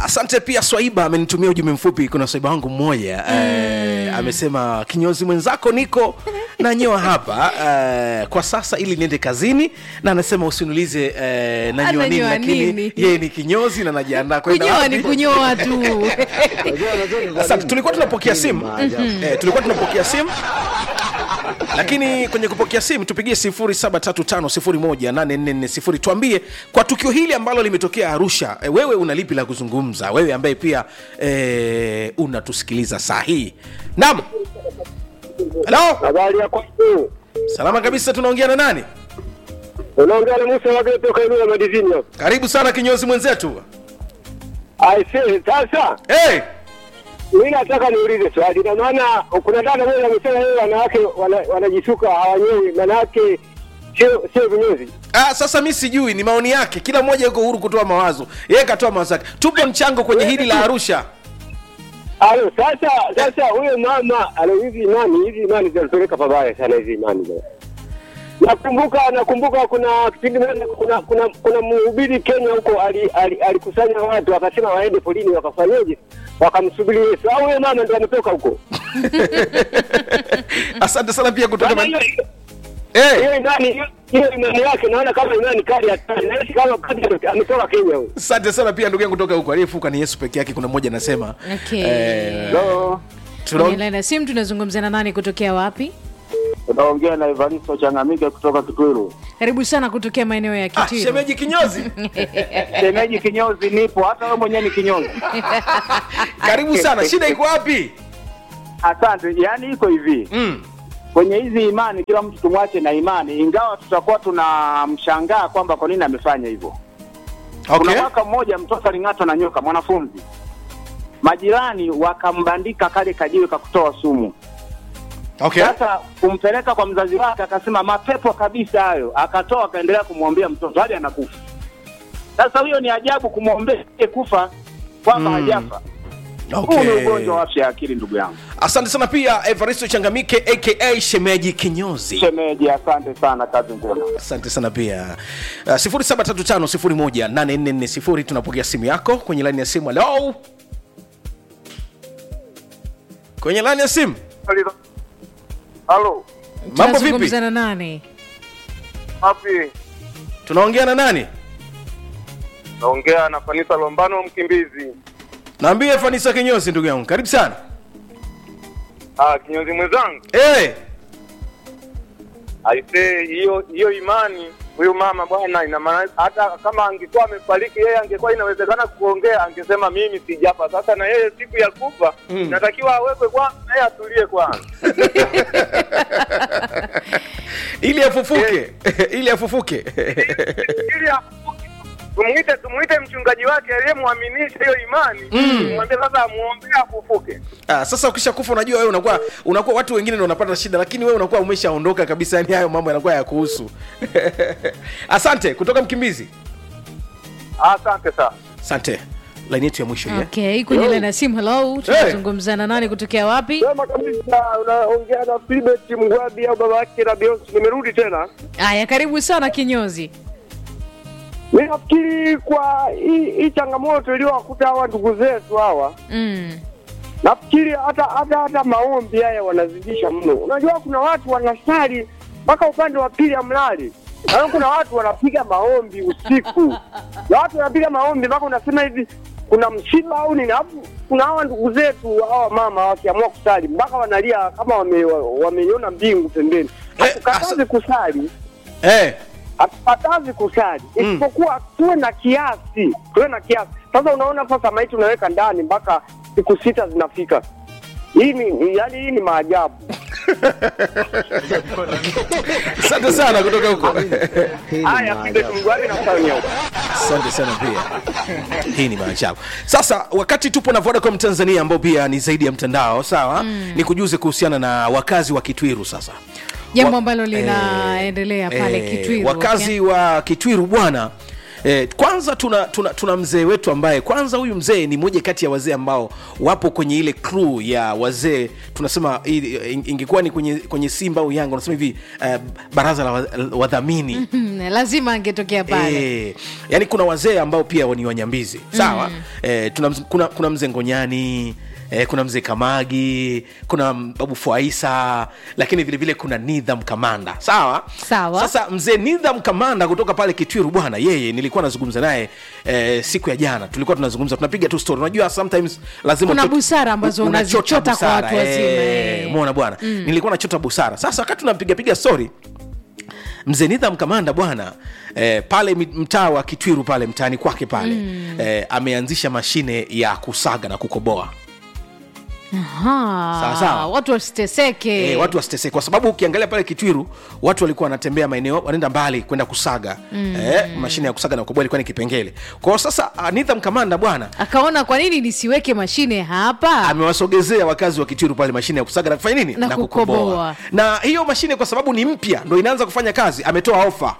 asante pia swaiba amenitumia ujumbe mfupi kuna swaiba wangu mmoja mm. eh, amesema kinyozi mwenzako niko nanyoa hapa eh, kwa sasa ili niende kazini na anasema usiniulize eh, nanyoa nini Ananyoa lakini nini? yeye ni kinyozi na najiandaa kwenda kunyoa wapi. ni kunyoa tu asante tulikuwa tunapokea simu eh, tulikuwa tunapokea simu lakini kwenye kupokea simu tupigie 735 tuambie kwa tukio hili ambalo limetokea arusha e, wewe una lipi la kuzungumza wewe ambaye pia e, unatusikiliza saa hii nam halo Habari ya kwako? salama kabisa tunaongea na nani Unaongea na Musa Wage toka eneo la Madizini hapa. karibu sana kinyozi mwenzetu Aise, sasa hey! mimi nataka niulize swali, na maana kuna dada moja amesema yeye wanawake wana- wanajisuka hawanyewi, maana yake sio sio vinyozi. Ah, sasa mi sijui ni maoni yake kila mmoja yuko huru kutoa mawazo yeye katoa mawazo yake tupo mchango kwenye hili la arusha Alo, sasa sasa huyo mama alo, hizi imani hizi imani zinatupeleka pabaya sana hizi imani bwana. Nakumbuka nakumbuka kuna kipindi moja kuna kuna kuna mhubiri Kenya huko ali- ali- alikusanya watu akasema waende polini wakafanyeje, wakamsubiri Yesu. Au huyo mama ndo ametoka huko. asante sana pia kutoka Maana man... hiyo- hey! hiyo imani hiyo- hiyo imani yake naona kama imani kali hatari, naishi kama kadi ametoka Kenya huyo. asante sana pia ndugu yangu kutoka huko aliyefuka ni yesu peke yake kuna mmoja anasema Okay. eh, So, tuna- kwenye laini ya simu tunazungumza na nani kutokea wapi unaongea na Evaristo Changamike kutoka Kitwiru. karibu sana kutokea maeneo ya ah, kitiro shemeji kinyozi Shemeji kinyozi nipo, hata wewe mwenyewe ni kinyozi. karibu sana shida iko wapi Asante. Yaani iko hivi mm. kwenye hizi imani, kila mtu tumwache na imani, ingawa tutakuwa tunamshangaa kwamba kwa nini amefanya hivyo. okay. Kuna mwaka mmoja mtoto aling'atwa na nyoka, mwanafunzi, majirani wakambandika kale kajiwe kakutoa sumu. okay. Sasa kumpeleka kwa mzazi wake, akasema mapepo kabisa hayo, akatoa akaendelea kumwombea mtoto hadi anakufa. Sasa huyo ni ajabu kumwombea kufa kwamba Mm. hajafa. Huu Okay. ni ugonjwa wa afya ya akili, ndugu yangu. asante sana pia evaristo changamike aka shemeji kinyozi Shemeji, asante sana, kazi njema. asante sana pia uh, 735 tunapokea simu yako kwenye laini ya simu halo kwenye laini ya simu Halo, mambo vipi tunazungumza na nani wapi? tunaongea na nani Naongea na Fanisa Lombano Mkimbizi. naambie fanisa kinyozi ndugu yangu karibu sana Ah, kinyozi mwenzangu, hey. aisee, hiyo hiyo imani huyu mama bwana, ina maana hata kama angekuwa amefariki yeye, angekuwa inawezekana kuongea, angesema mimi sijafa. Sasa na yeye siku ya kufa Mm. natakiwa awekwe kwanza, naye atulie kwanza. ili afufuke ili afufuke ili afufuke. tumuite tumuite mchungaji wake aliyemwaminisha hiyo imani, tumwambie sasa amuombee afufuke. ah, sasa ukishakufa unajua wewe unakuwa unakuwa watu wengine ndio wanapata shida lakini wewe unakuwa umeshaondoka kabisa yani hayo mambo yanakuwa ya kuhusu asante kutoka mkimbizi Asante sana. asante laini yetu ya mwisho ile okay kwenye laini ya simu hello tunazungumza na nani kutokea wapi Sema kabisa unaongea na Philbert Mgwabi au baba yake na Beyonce. Nimerudi tena. haya karibu sana kinyozi Mimi nafikiri kwa hii hii changamoto iliyowakuta hawa ndugu zetu hawa, mm. nafikiri hata hata hata maombi haya wanazidisha mno. Unajua kuna watu wanasali mpaka upande wa pili amlali na kuna watu wanapiga maombi usiku, na watu wanapiga maombi mpaka unasema hivi kuna msiba au nini. Alafu kuna hawa ndugu zetu hawa mama wakiamua kusali mpaka wanalia kama wame- wameiona mbingu pembeni. Eh, Hatukatazi asa- kusali eh, hatukatazi kusali Mm. isipokuwa tuwe na kiasi, tuwe na kiasi. Sasa unaona, sasa maiti unaweka ndani mpaka siku sita zinafika. Hii ni yani, hii ni maajabu. asante sana kutoka huko Haya, Philbert Mgwabi na Msanya huko. asante sana pia hii ni maajabu sasa wakati tupo na vodacom tanzania ambao pia ni zaidi ya mtandao sawa mm. ni kujuze kuhusiana na wakazi wa kitwiru sasa jambo Wa- ambalo linaendelea pale eh, kitwiru wakazi wa kitwiru bwana Eh, kwanza tuna, tuna, tuna mzee wetu ambaye kwanza huyu mzee ni moja kati ya wazee ambao wapo kwenye ile crew ya wazee tunasema i- in- ingekuwa ni kwenye, kwenye simba au yanga unasema hivi uh, baraza la wa- wadhamini Hmm, lazima angetokea pale Eh, yani kuna wazee ambao pia ni wanyambizi sawa mm. eh, tuna, mz- kuna, kuna mzee ngonyani Eh, kuna mzee kamagi kuna babu fuaisa lakini vile vile kuna nidham kamanda sawa Sawa. sasa mzee nidham kamanda kutoka pale kitwiru bwana yeye nilikuwa nazungumza naye eh, siku ya jana tulikuwa tunazungumza tunapiga tu story unajua sometimes lazima Kuna utoke- busara ambazo unachota unazichota kwa busara, watu wazima, eh, eh. umeona bwana nilikuwa nachota busara sasa wakati tunapigapiga story mzee nidham kamanda bwana eh, pale mi- mtaa wa kitwiru pale mtaani kwake pale mm. eh, ameanzisha mashine ya kusaga na kukoboa Aha, Sawa, sawa. watu wasiteseke eh, watu wasiteseke kwa sababu ukiangalia pale kitwiru watu walikuwa wanatembea maeneo wanaenda mbali kwenda kusaga mm. eh, mashine ya kusaga na kukoboa ilikuwa ni kipengele kwao sasa uh, nidham kamanda bwana akaona kwa nini nisiweke mashine hapa amewasogezea wakazi wa kitwiru pale mashine ya kusaga na kufanya nini Na kukoboa. na hiyo mashine kwa sababu ni mpya ndo inaanza kufanya kazi ametoa ofa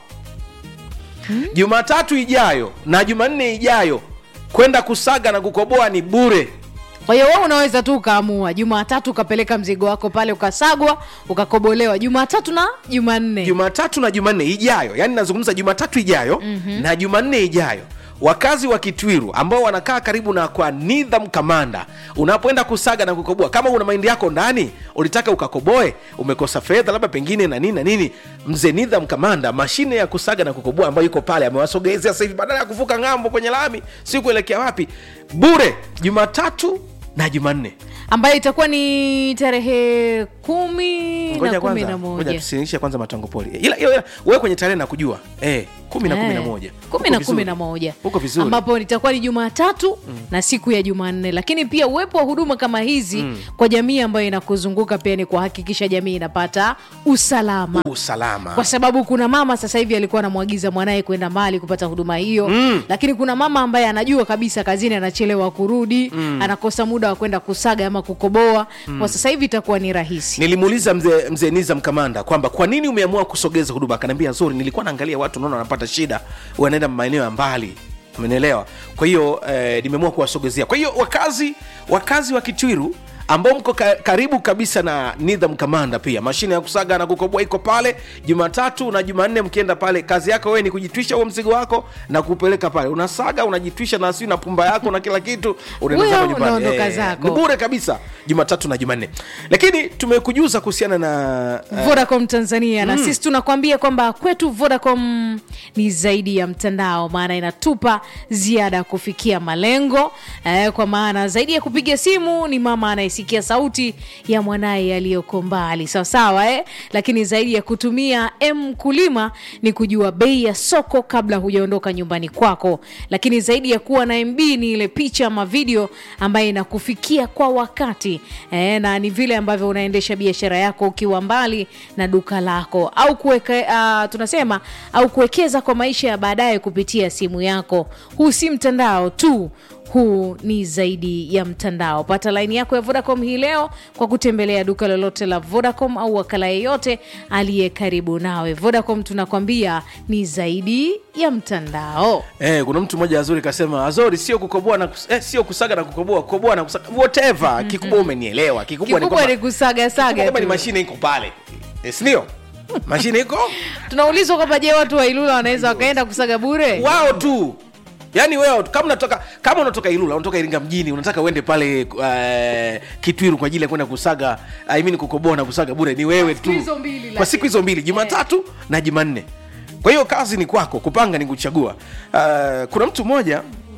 jumatatu ijayo na jumanne ijayo kwenda kusaga na kukoboa ni bure kwa hiyo wewe unaweza tu ukaamua jumatatu ukapeleka mzigo wako pale ukasagwa ukakobolewa jumatatu na jumanne jumatatu na jumanne ijayo yani nazungumza jumatatu ijayo mm-hmm. na jumanne ijayo wakazi wa kitwiru ambao wanakaa karibu na kwa nidham kamanda unapoenda kusaga na kukoboa kama una mahindi yako ndani ulitaka ukakoboe umekosa fedha labda pengine na nini na nini mzee nidham kamanda mashine ya kusaga na kukoboa ambayo iko pale amewasogezea sasa hivi badala ya kuvuka ng'ambo kwenye lami si kuelekea wapi bure jumatatu na jumanne ambayo itakuwa ni tarehe kumi na ngoja kumi kwanza na ngoja moja tusinishe kwanza matango poli ila ila- ila, wewe kwenye tarehe na kujua eh, kumi na kumi na Eh, moja kumi Uko na vizuri. kumi na moja uko vizuri ambapo itakuwa ni jumatatu na siku ya jumanne lakini pia uwepo wa huduma kama hizi kwa jamii ambayo inakuzunguka pia ni kuhakikisha jamii inapata usalama usalama kwa sababu kuna mama sasa hivi alikuwa anamwagiza mwanaye kwenda mbali kupata huduma hiyo mm. lakini kuna mama ambaye anajua kabisa kazini anachelewa kurudi mm. anakosa muda wa kwenda kusaga ama kukoboa mm. kwa sasa hivi itakuwa ni rahisi nilimuuliza mzee mzee nizam kamanda kwamba kwa nini umeamua kusogeza huduma akaniambia zuri nilikuwa naangalia watu naona wanapata shida wanaenda maeneo ya mbali umenielewa kwa hiyo eh, nimeamua kuwasogezea kwa hiyo wakazi wakazi wa kitwiru ambao mko ka, karibu kabisa na nidham kamanda pia mashine ya kusaga na kukoboa iko pale jumatatu na jumanne mkienda pale kazi yako wewe ni kujitwisha huo mzigo wako na kupeleka pale unasaga unajitwisha na si na pumba yako na kila kitu unaenda Huyo zako nyumbani. unaondoka Eh, zako. ni bure kabisa jumatatu na jumanne lakini tumekujuza kuhusiana na uh, vodacom tanzania na sisi tunakwambia kwamba kwetu vodacom ni zaidi ya mtandao maana inatupa ziada ya kufikia malengo eh, kwa maana zaidi ya kupiga simu ni mama anayesikia sauti ya mwanaye aliyoko mbali sawasawa eh? lakini zaidi ya kutumia m kulima ni kujua bei ya soko kabla hujaondoka nyumbani kwako lakini zaidi ya kuwa na mb ni ile picha ama video ambayo inakufikia kwa wakati eh, na ni vile ambavyo unaendesha biashara yako ukiwa mbali na duka lako au kuweka uh, tunasema au kuwekeza kwa maisha ya baadaye kupitia simu yako huu si mtandao tu huu ni zaidi ya mtandao pata laini yako ya vodacom hii leo kwa kutembelea duka lolote la vodacom au wakala yeyote aliye karibu nawe vodacom tunakwambia ni zaidi ya mtandao Eh, kuna mtu mmoja azuri kasema azori sio kukoboa na kus, eh, sio kusaga na kukoboa kukoboa na kusaga whatever kikubwa umenielewa kikubwa ni kikubwa kwamba ni kusagasaga kwamba ni tu. mashine iko pale eh, si ndio mashine iko tunaulizwa kwamba je watu wa ilula wanaweza wakaenda kusaga bure wao tu yaani wewe kama unatoka kama unatoka ilula unatoka iringa mjini unataka uende pale uh, kitwiru kwa ajili ya kwenda kusaga I mean kukoboa na kusaga bure ni wewe tu hizo mbili, kwa lakini. siku hizo mbili jumatatu na jumanne kwa hiyo kazi ni kwako kupanga ni kuchagua uh, kuna mtu mmoja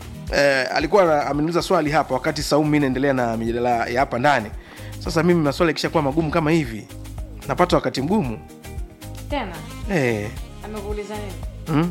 uh, alikuwa ana- ameniuliza swali hapa wakati saumu mi naendelea na mijadala ya hapa ndani sasa mimi maswali yakishakuwa magumu kama hivi napata wakati mgumu tena eh, amekuuliza nini mm?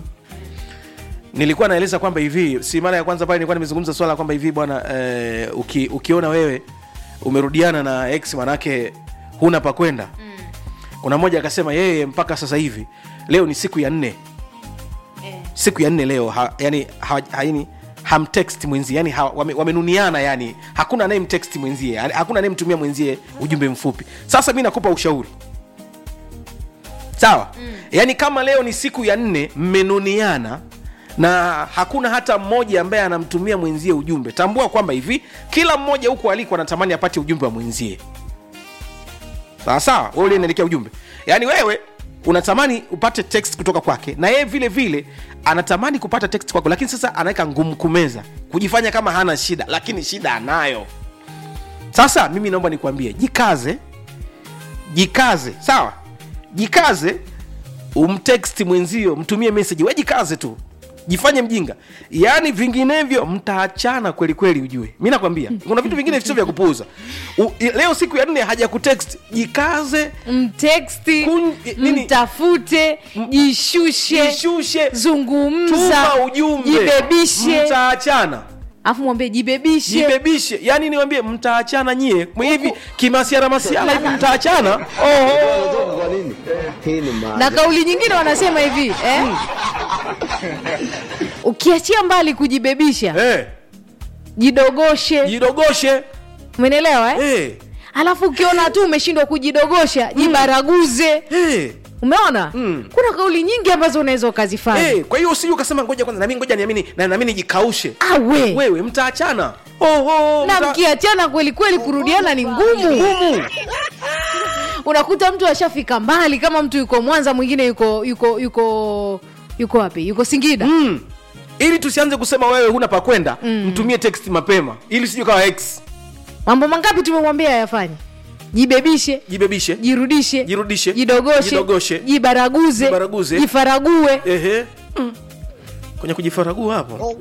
nilikuwa naeleza kwamba hivi si mara ya kwanza pale nilikuwa nimezungumza swala kwamba hivi bwana eh, uki, ukiona wewe umerudiana na ex manake huna pa kwenda mm. kuna mmoja akasema yeye mpaka sasa hivi leo ni siku ya nne eh. siku ya nne leo ha, yani, ha, ha, yani hamtext mwenzie yani ha, wame, wamenuniana yani hakuna anayemtext mwenzie yani, hakuna anayemtumia mwenzie ujumbe mfupi sasa mi nakupa ushauri sawa mm. yaani kama leo ni siku ya nne mmenuniana na hakuna hata mmoja ambaye anamtumia mwenzie ujumbe tambua kwamba hivi kila mmoja huko aliko anatamani apate ujumbe wa mwenzie sawa sawa wewe ulienielekea ujumbe yaani wewe unatamani upate text kutoka kwake na yeye vile vile anatamani kupata text kwako lakini sasa anaweka ngumu kumeza kujifanya kama hana shida lakini shida anayo sasa mimi naomba nikwambie jikaze jikaze sawa jikaze umtext mwenzio mtumie message we jikaze tu jifanye mjinga yaani vinginevyo mtaachana kweli kweli ujue mi nakwambia kuna vitu vingine sio vya kupuuza U- i- leo siku ya nne haja kutext jikaze mteksti Kun- nini? mtafute jishushe jishushe zungumza tuma ujumbe jibebishe mtaachana afu mwambie jibebishe jibebishe yani niwambie mtaachana nyie hivi kimasiara masiara hivi mtaachana Oho. Kwa nini? Hii ni maajabu. na kauli nyingine wanasema hivi eh? ukiachia mbali kujibebisha Eh, jidogoshe jidogoshe umenielewa eh? Eh, alafu ukiona tu umeshindwa kujidogosha jibaraguze eh. umeona Mm. kuna kauli nyingi ambazo unaweza ukazifanya Eh, kwa hiyo usije ukasema ngoja kwanza nami ngoja niamini na nami nijikaushe awe wewe mtaachana Oho, na mta- mkiachana kweli kweli kurudiana ni ngumu ngumu unakuta mtu ashafika mbali kama mtu yuko mwanza mwingine yuko yuko yuko yuko wapi yuko singida mm. ili tusianze kusema wewe huna pa kwenda mm. mtumie text mapema ili sijui kawa x mambo mangapi tumemwambia yafanye jibebishe jibebishe jirudishe Jirudishe. jidogoshe Jidogoshe. jibaraguze Jibaraguze. jifarague ehe mm. kwenye kujifaragua hapo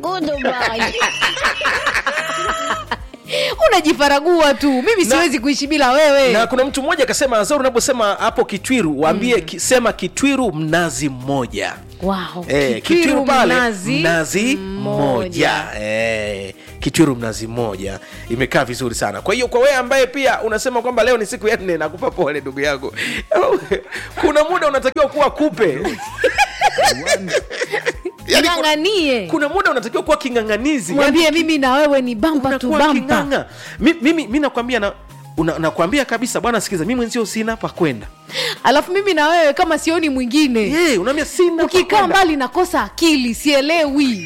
unajifaragua tu mimi Na- siwezi kuishi bila wewe na kuna mtu mmoja akasema azor unaposema hapo kitwiru waambie ki, sema kitwiru mnazi mmoja wow. Eh, Kitwiru kitwiru pale mnazi mnazi mmoja Eh, kitwiru mnazi mmoja imekaa vizuri sana kwa hiyo kwa wewe ambaye pia unasema kwamba leo ni siku ya nne nakupa pole ndugu yangu kuna muda unatakiwa kuwa kupe Yaani kuna- ng'ang'anie kuna muda unatakiwa kuwa king'ang'anizi mwambie mimi na wewe ni bamba tu unakuwa bamba king'ang'a Mi- mimi mi nakwambia na una- nakwambia kabisa bwana sikiza mi mwenzio sina pa kwenda alafu mimi na wewe kama sioni mwingine hey, unaambia sina pa ukikaa kwenda. mbali nakosa akili sielewi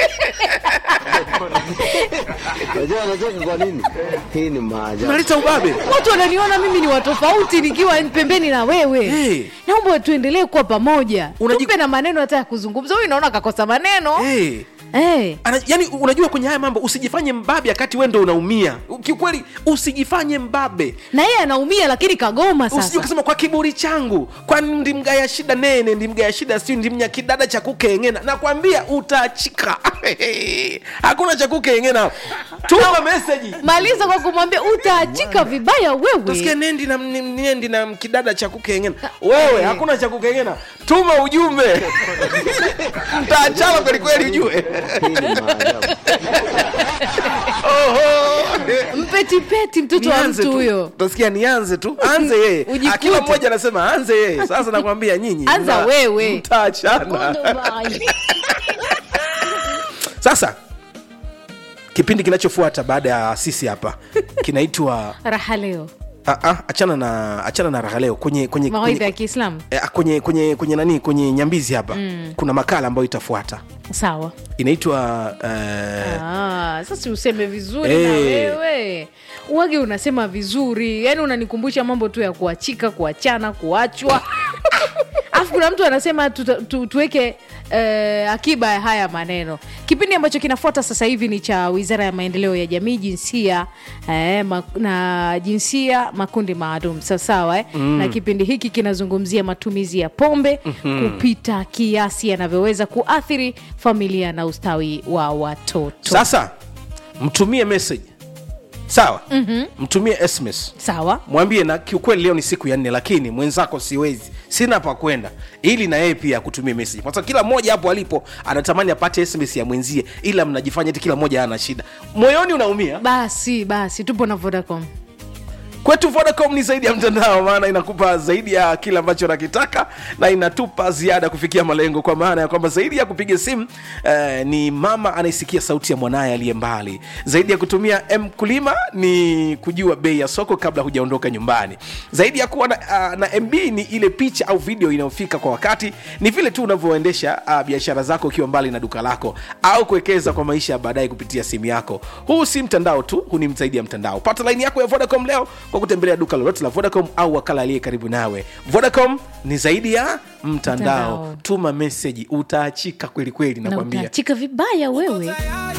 Unajua anacheka kwa nini? Hii ni maajabu. unaleta ubabe watu wananiona mimi ni watofauti nikiwa pembeni na wewe Hey. naomba tuendelee kuwa pamoja Unaji- tumpe na maneno hata ya kuzungumza huyu naona kakosa maneno hey. hey. Ana, yani unajua kwenye haya mambo usijifanye mbabe wakati wewe ndo unaumia kiukweli usijifanye mbabe na yeye anaumia lakini kagoma usije sasa ukasema kwa kiburi changu kwani ndimgaya shida nene ndimgaya shida siu ndimnya kidada cha kukengena nakwambia utaachika hakuna cha kukengena tuma meseji maliza kwa kumwambia utaachika vibaya tasikia wewe nendi na ni- nendi na kidada cha kukengena wewe hakuna cha kukengena tuma ujumbe mtaachana kwelikweli ujue Hii ni maajabu. Oho. mpetipeti mtoto wa Nianze mtu tu. huyo utasikia nianze tu anze yeye Ujikute. akila mmoja anasema anze yeye sasa nakwambia nyinyi Anza mna- wewe. mtaachana sasa kipindi kinachofuata baada ya sisi hapa kinaitwa raha leo ah, ah, achana na achana na raha leo kwenye kwenye mawaidha ya kwenye, kiislamu eh, kwenye kwenye kwenye nani kwenye nyambizi hapa mm. kuna makala ambayo itafuata sawa inaitwa uh, Ah, sasa useme vizuri Eh. na wewe uwage unasema vizuri yaani unanikumbusha mambo tu ya kuachika kuachana kuachwa alafu kuna mtu anasema tuta, tu, tuweke eh, akiba ya haya maneno kipindi ambacho kinafuata sasa hivi ni cha wizara ya maendeleo ya jamii jinsia eh, ma, na jinsia makundi maalum sawasawa eh? mm. na kipindi hiki kinazungumzia matumizi ya pombe mm-hmm. kupita kiasi yanavyoweza kuathiri familia na ustawi wa watoto sasa mtumie message sawa mm-hmm. mtumie sms sawa mwambie na kiukweli leo ni siku ya nne lakini mwenzako siwezi sina pa kwenda ili na yeye pia akutumie message kwa sababu kila mmoja hapo alipo anatamani apate sms ya mwenzie ila mnajifanya eti kila mmoja ana shida moyoni unaumia basi basi tupo na vodacom kwetu vodacom ni zaidi ya mtandao maana inakupa zaidi ya kile ambacho unakitaka na inatupa ziada kufikia malengo kwa maana ya kwamba zaidi ya kupiga simu eh, ni mama anayesikia sauti ya mwanaye aliye mbali zaidi ya kutumia mkulima ni kujua bei ya soko kabla hujaondoka nyumbani zaidi ya kuwa na, uh, na mb ni ile picha au video inayofika kwa wakati ni vile tu unavyoendesha uh, biashara zako ukiwa mbali na duka lako au kuwekeza kwa maisha ya baadaye kupitia simu yako huu si mtandao tu huu ni zaidi ya mtandao pata laini yako ya vodacom leo kwa kutembelea duka lolote la vodacom au wakala aliye karibu nawe vodacom ni zaidi ya mtandao Mtandao. tuma meseji utaachika kwelikweli na nakwambia utaachika vibaya wewe